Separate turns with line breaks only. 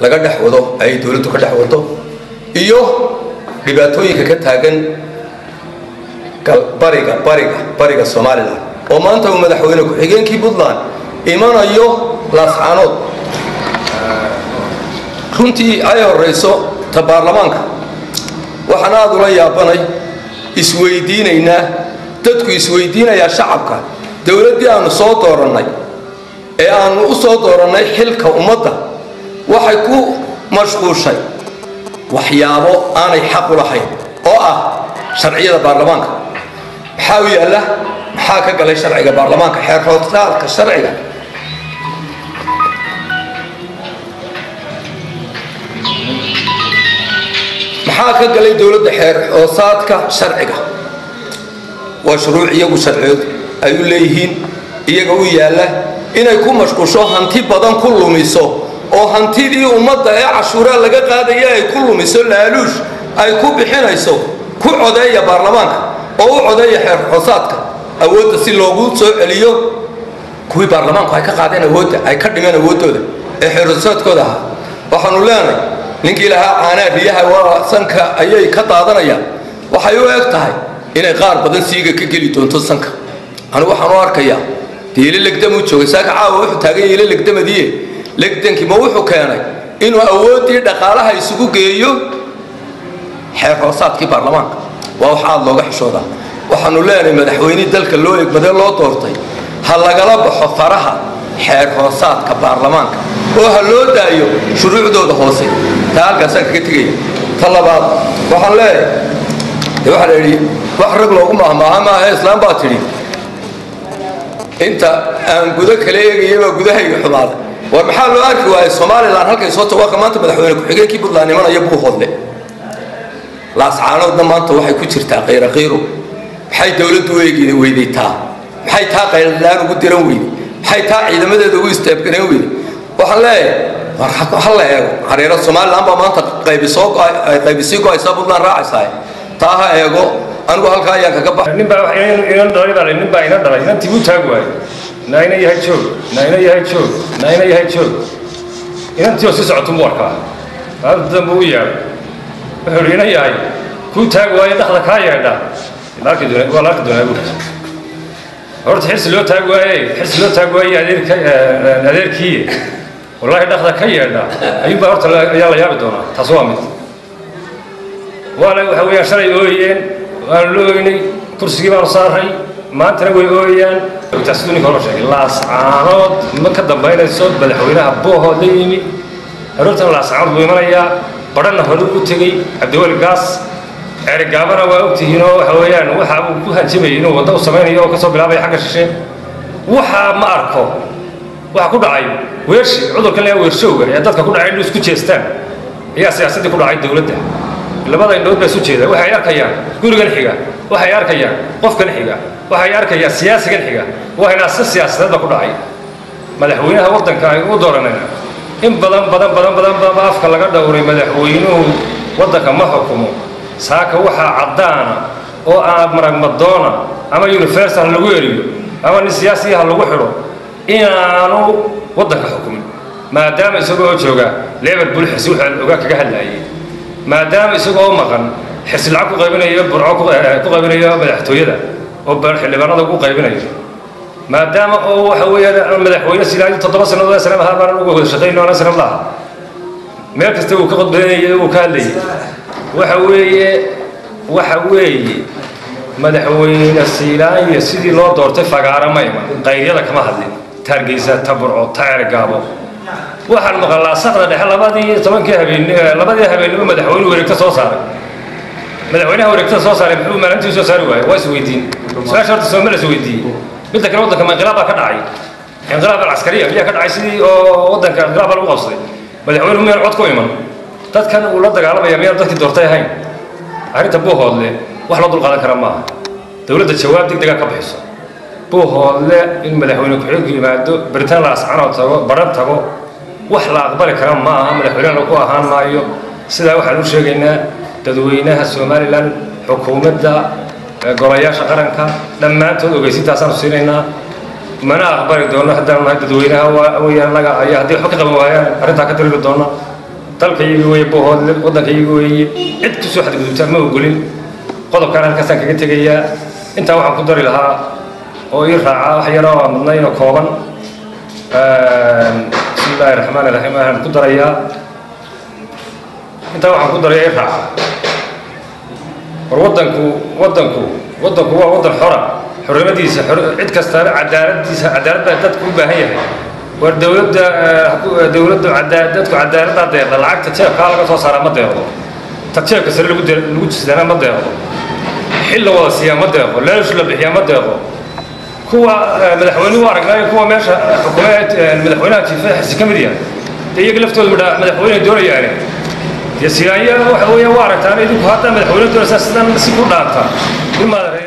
laga dhex wado ay dowladdu ka dhex wado iyo dhibaatooyinka ka taagan bariga bariga bariga somalilan oo maanta uu madaxweyne ku-xigeenkii puntland imanayo laascaanood runtii ay horayso ta baarlamaanka waxaan aada ula yaabanay isweydiinaynaa dadku isweydiinayaa shacabka dowladdii aanu soo doorannay ee aanu u soo doorannay xilka ummadda waxay ku mashquushay waxyaabo aanay xaq u lahayn oo ah sharciyada baarlamaanka maxaa u yaalla maxaa ka galay sharciga baarlamaanka xeer hoostaalka sharciga maxaa ka galay dowladda xeer hoosaadka sharciga waa shuruuc iyagu sharciyood ay u leeyihiin iyaga u yaalla inay ku mashquusho hanti badan ku lumiso oo hantidii ummadda ee cashuuraa laga qaadaya ay ku lumiso laaluush ay ku bixinayso ku codeeya baarlamaanka oo u codeeya xeer hoosaadka awoodda si loogu soo celiyo kuwii baarlamaanku ay ka qaadeen awoodda ay ka dhimeen awooddooda ee xeer hoosaadkooda ahaa waxaanu leenahay ninkii lahaa caanaa riyaha waa sanka ayay ka daadanayaan waxay u eg tahay inay qaar badan siiga ka geli doonto sanka anigu waxaan u arkayaa dee ilo legdamuu joogay saaka caawa wuxuu taagan yahay ilo legdamadiie legdankii ma wuxuu keenay inuu awooddii dhaqaalaha isugu geeyo xeer hoosaadkii baarlamaanka waa wax aada looga xishoodaa waxaanu leenahay madaxweynihii dalka loo egmadee loo doortay ha lagala baxo faraha xeer hoosaadka baarlamaanka oo ha loo daayo shuruucdooda hoose taa halkaasaan kaga tegaya ta labaad waxaan leeyahay de waxaa la yidhi wax rag loogu mahmaaha maaha islaam baa tidhi inta aan gudo kala eegaya baa gudahayga xumaaday war maxaa loo arki waayay somalilan halkay soo tawaaqa maanta madaxweyne ku-xigeenkii puntland imanaya buu hodle laascaanoodna maanta waxay ku jirtaa qayra qayro maxay dowladdu u eegi weydaytaa maxay taa qayladlaan ugu diran weyday maxay taa ciidamadeeda ugu istaabgaran weyday waxaan leeyahay war ha la eego hareero somalilan baa maanta qaybisoo qaybisii go-aysaa puntland raacaysaa taa ha eego anigu halkaa ayaan kaga baxay
nin baa inan dhalay baa nin baa ina dhalay inantii buu taag waayey naa ina yahay joog naa ina yahay joog naa ina yahay joog inantii oo sii socotu mu arkaa maalinta dambe u yaabay wuxuu ihi ina yahay kuu taag waaye dhakda kaa yeedha waa la arki doonaa buuri horta xirsi loo taag waaye xirsi loo taag waaye adeerka adeerkii wallaahi dhakda ka yeedha ayuunbaa horta ayaa la yaabi doonaa taas waa mid waana waxa weeyaan shalay ooyeen waanu la ooynay kursigii baanu saaray maantana way ooyaan taas siduu ninka hore sheegay laascaanood ma ka dambaynayso madaxweynaha boohood la yimi aroortana laascaanood buu imanayaa badhana hore u tegey cabdiweli gaas ceerigaabana waa ogtihiin oo waxa weeyaan waxa uu ku hanjamayay inuu waddo u samaynayo oo kasoo bilaabaya xagga shishe waxaa ma arko waxa ku dhacay weershi cudurkan leeya weershowga ee dadka ku dhacay inuu isku jeestaan ayaa siyaasaddii ku dhacay dowladda labada indhood baa isu jeeda waxay arkayaan gurigan xiga waxay arkayaan qofkan xiga waxay arkayaan siyaasigan xiga waa inaasa siyaasadeed baa ku dhacay madaxweynaha waddanka ay u dooranayna in badan badan badan badan badan afka laga dhowray madaxweynuhu waddanka ma xukumo saaka waxaa caddaana oo aan maragmadoona ama universal lagu eriyo ama nin siyaasiya ha lagu xidho inaanu waddanka xukumin maadaama isagoo jooga liverpool xirsi wuxuu ogaa kaga hadlaayay maadaama isagoo maqan xirsi lacag ku qaybinayo burco ku qaybinayo madaxtooyada oo xildhibaanada ugu qaybinayo maadaama oo waxa weeyaan madaxweyne silaayo toddoba sannadood sanam ahaa baanan uga wada shaqayno anaa sanam laha meel kasta uu ka qodbadanayay uu ka hadlayay waxa weeye waxa weeye madaxweyne siilaanya sidii loo doortay fagaara ma iman qayryada kama hadlin taargeysa ta burco ta cergaabo waxaan maqalaa saqda dhexe labadii tobankii habeen labadii habeennimo madaxweyne wareegta soo saaray madaxweynaha wareegtada soo saaray muxuu maalintii soo saari waayey waa isweydiin su-aasha horta sooma la isweydiiyey midda kale waddanka ma inqilaab baa ka dhacay inqilaab alcaskariya miyaa ka dhacay sidii oo waddanka inqilaab baa lagu qabsaday madaxweynuhu miyaan cod ku iman dadkan uu la dagaalamaya miyaan dadkii doortay ahayn arrinta buuhoodle wax loo dulqaadan kara maaha dowladda jawaab degdega ka bixiso buuhoodle in madaxweyne ku-xigeenku yimaado baritaan la ascanoo tago baran tago wax la aqbali kara ma aha madaxweynena lagu ahaan maayo sidaa waxaan u sheegaynaa dadweynaha somalilan xukuumadda golayaasha qaranka dhammaantood ogeysintaasaan siinaynaa mana aqbali doono haddaan nahay dadweynaha weyaan naga ayaa haddii waxba ka qaban waayaan arrintaa ka diriri doona dalka iyaga weeye bohoodle waddanka iyaga weeye cid ku soo xadgudubtaa ma ogolin qodobkaan halkaasaan kaga tegayaa intaa waxaan ku dari lahaa oo ii raaca wax yaroo aan madnayn oo kooban bismi illaahi raxmaan iraxiim waxaan ku darayaa intaa waxaan ku daraya ii raaca war waddanku waddanku waddanku waa waddan xora xornimadiisa cid kastaana cadaaladiisa cadaalad baa dadku u baahan yahay war dowladda dowladda dadku cadaaladdaa deeqda lacagta jeebkaa laga soo saaraa ma deeqdo ta jeebka sare lagu lagu jisadana ma deeqdo xil la wada siiyaa ma deeqo leesh la bixiyaa ma deeqo kuwa madaxweynuhu aragnaayo kuwa meesha xukuumeed madaxweynaha jiifa xisi ka mid yahay dee iyaga laftooda midhaa madaxweyne doonayaane dee siyaanya waxa weeya waa aragtaan idinku haddaa madaxweyne doonaysaa sidan si ku dhaanta ilmaada